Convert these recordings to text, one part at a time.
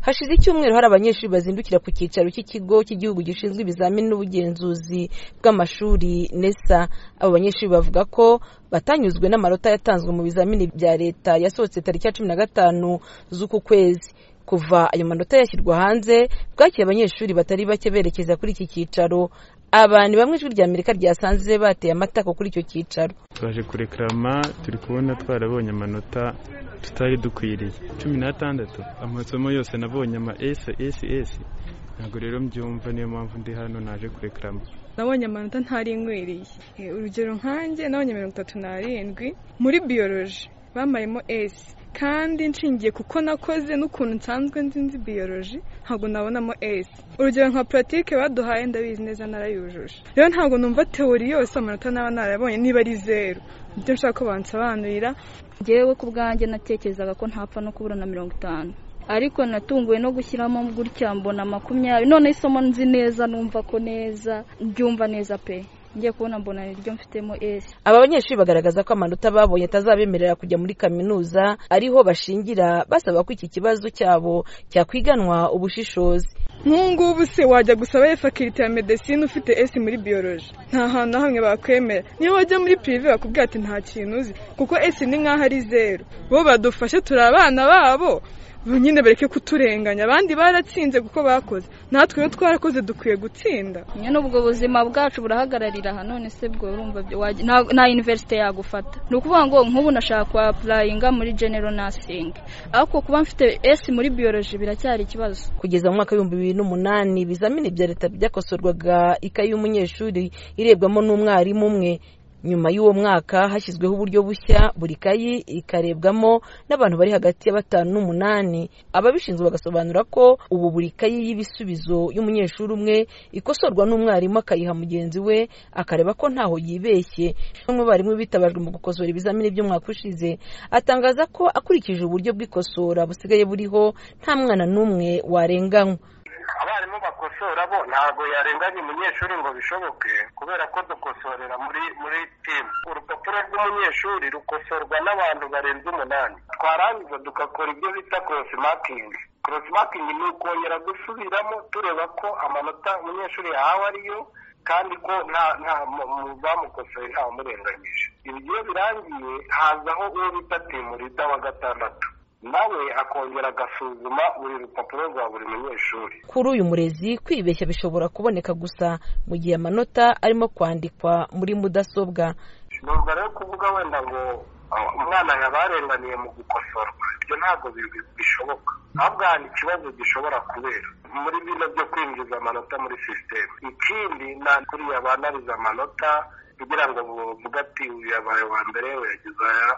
hashize icyumweru hari abanyeshuri bazindukira ku cyicaro cy'ikigo cy'igihugu gishinzwe ibizamini n'ubugenzuzi bw'amashuri nesa abo banyeshuri bavuga ko batanyuzwe n'amanota yatanzwe mu bizamini bya leta yasohotse tariki ya cumi na gatanu z'uku kwezi kuva ayo manota yashyirwa hanze bwakira abanyeshuri batari bake berekeza kuri iki cyicaro abantu bamwe ijwi rya amerika ryasanze bateye amatako kuri icyo cyicaro twaje kurekarama turi kubona twarabonye amanota tutari dukwiriye cumi n'atandatu amasomo yose nabonye ama esi esi esi ntabwo rero mbyumva niyo mpamvu ndi hano naje kurekarama nabonye amanota ntaringwiriye Eh, urugero nkanjye nabonye mirongo itatu n'arindwi muri biyoroji bampayemo esi kandi nshingiye kuko nakoze n'ukuntu nsanzwe nzi nzi biyoroji ntabwo nabonamo esi urugero nka puratike baduhaye ndabizi neza narayujuje rero ntabwo numva teori yose amanota naba narayabonye niba ari zeru nibyo nshaka ko bansobanurira njyewe ku bwanjye natekerezaga ko ntapfa no kubura na mirongo itanu ariko natunguwe no gushyiramo gutya mbona makumyabiri none isomo nzi neza numva ko neza mbyumva neza pe ngiye kubona mbona niryo mfitemo esi aba banyeshuri bagaragaza ko amanota babonye atazabemerera kujya muri kaminuza ariho bashingira basaba ko iki kibazo cyabo cyakwiganwa ubushishozi nk'ubungubu se wajya gusaba efakirite ya medesine ufite esi muri biyoroji nta hantu na hamwe bakwemera niyo wajya muri pirive bakubwira ati nta kintu uzi kuko esi ni nk'aho ari zeru bo badufashe turi abana babo Bo nyine bareke kuturenganya abandi baratsinze kuko bakoze natwe iyo twarakoze dukwiye gutsinda nyine ubwo buzima bwacu burahagararira aha none se bwo urumva byo- wajya- nta- nta universite yagufata ni ukuvuga ngo nk'ubu nashaka apurayinga muri genero nasingi ariko kuba mfite esi muri biyoroji biracyari ikibazo kugeza mu mwaka w'ibihumbi bibiri n'umunani ibizamini bya leta byakosorwaga ikayi y'umunyeshuri irebwamo n'umwarimu umwe nyuma y'uwo mwaka hashyizweho uburyo bushya buri kayi ikarebwamo n'abantu bari hagati ya batanu n'umunani ababishinzwe bagasobanura ko ubu buri kayi y'ibisubizo y'umunyeshuri umwe ikosorwa n'umwarimu akayiha mugenzi we akareba ko ntaho yibeshye umwe mu barimu bitabajwe mu gukosora ibizamini by'umwaka ushize atangaza ko akurikije uburyo bw'ikosora busigaye buriho nta mwana n'umwe warenganywa abarimu bakosora bo ntabwo yarenganya umunyeshuri ngo bishoboke kubera ko dukosorera muri muri timu urupapuro rw'umunyeshuri rukosorwa n'abantu barenze umunani twarangiza tugakora ibyo bita korosi makingi korosi makingi ni ukongera gusubiramo tureba ko amanota umunyeshuri yahawe ariyo kandi ko nta nta mu- mu- bamukosoye ntawamurenganyije ibi iyo birangiye hazaho uwo bita timu rida wa gatandatu nawe akongera agasuzuma buri rupapuro rwa buri munyeshuri kuri uyu murezi kwibeshya bishobora kuboneka gusa mu gihe amanota arimo kwandikwa muri mudasobwa numva rero kuvuga wenda ngo ah, umwana yaba yarenganiye mu gukosorwa ibyo ntabwo bi- bi- bishoboka ahubwo hari ikibazo gishobora kubera muri bino byo kwinjiza amanota muri sisiteme ikindi nta kuri yabanariza amanota kugira ngo bavuge ati uyu yabaye uwa mbere uyu yagize aya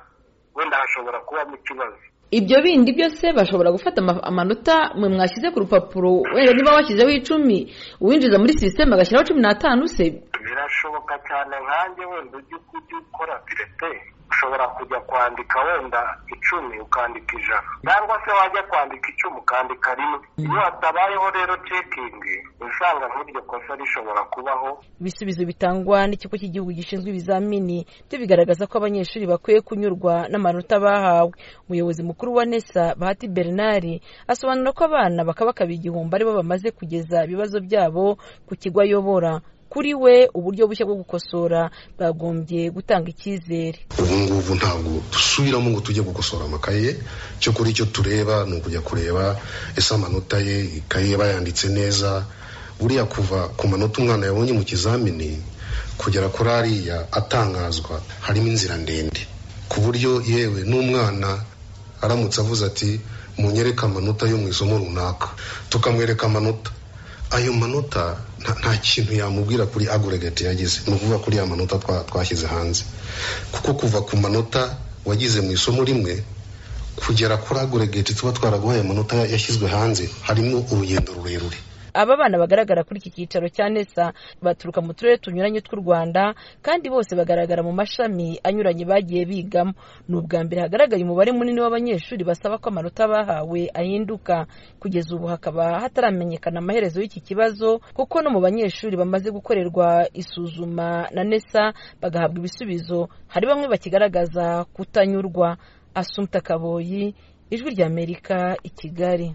wenda hashobora kubamo ikibazo ibyo bindi byose bashobora gufata ama- amanota mwe mwashyize ku rupapuro wenda niba washyizeho icumi uwinjiza muri sisiteme agashyiraho cumi n'atanu se birashoboka cyane nkanjye wenda ujye ujye ukora pirete ushobora kujya kwandika wenda icumi ukandika ijana cyangwa se wajya kwandika icumi ukandika rimwe iyo hatabayeho rero cekingi usanga nk'iryo kosa rishobora kubaho ibisubizo bitangwa n'ikigo cy'igihugu gishinzwe ibizamini byo bigaragaza ko abanyeshuri bakwiye kunyurwa n'amanota bahawe umuyobozi mukuru wa nesa bahati bernard asobanura ko abana bakabakaba igihumbi aribo bamaze kugeza ibibazo byabo ku kigo ayobora kuri we uburyo bushya bwo gukosora bwagombye gutanga icyizere ubu ngubu ntabwo dusubiramo ngo tujye gukosora amakaye ye cyo kuri icyo tureba ni ukujya kureba ese amanota ye ikaye yaba yanditse neza buriya kuva ku manota umwana yabonye mu kizamini kugera kuri ariya atangazwa harimo inzira ndende ku buryo yewe n'umwana aramutse avuze ati munyereke amanota yo mu isomo runaka tukamwereka amanota ayo manota nta, nta kintu yamubwira kuri agregate yagize ni ukuvuga kuri ya manota twa- twashyize hanze kuko kuva ku manota wagize mu isomo rimwe kugera kuri agregate tuba twaraguhaye amanota ya- yashyizwe hanze harimo urugendo rurerure aba bana bagaragara kuri iki cyicaro cya nesa baturuka mu turere tunyuranye tw'u rwanda kandi bose bagaragara mu mashami anyuranye bagiye bigamo ni ubwa mbere hagaragaye umubare munini w'abanyeshuri basaba ko amanota bahawe ahinduka kugeza ubu hakaba hataramenyekana amaherezo y'iki kibazo kuko no mu banyeshuri bamaze gukorerwa isuzuma na nesa bagahabwa ibisubizo hari bamwe bakigaragaza kutanyurwa asumta kaboyi ijwi ry'amerika i kigali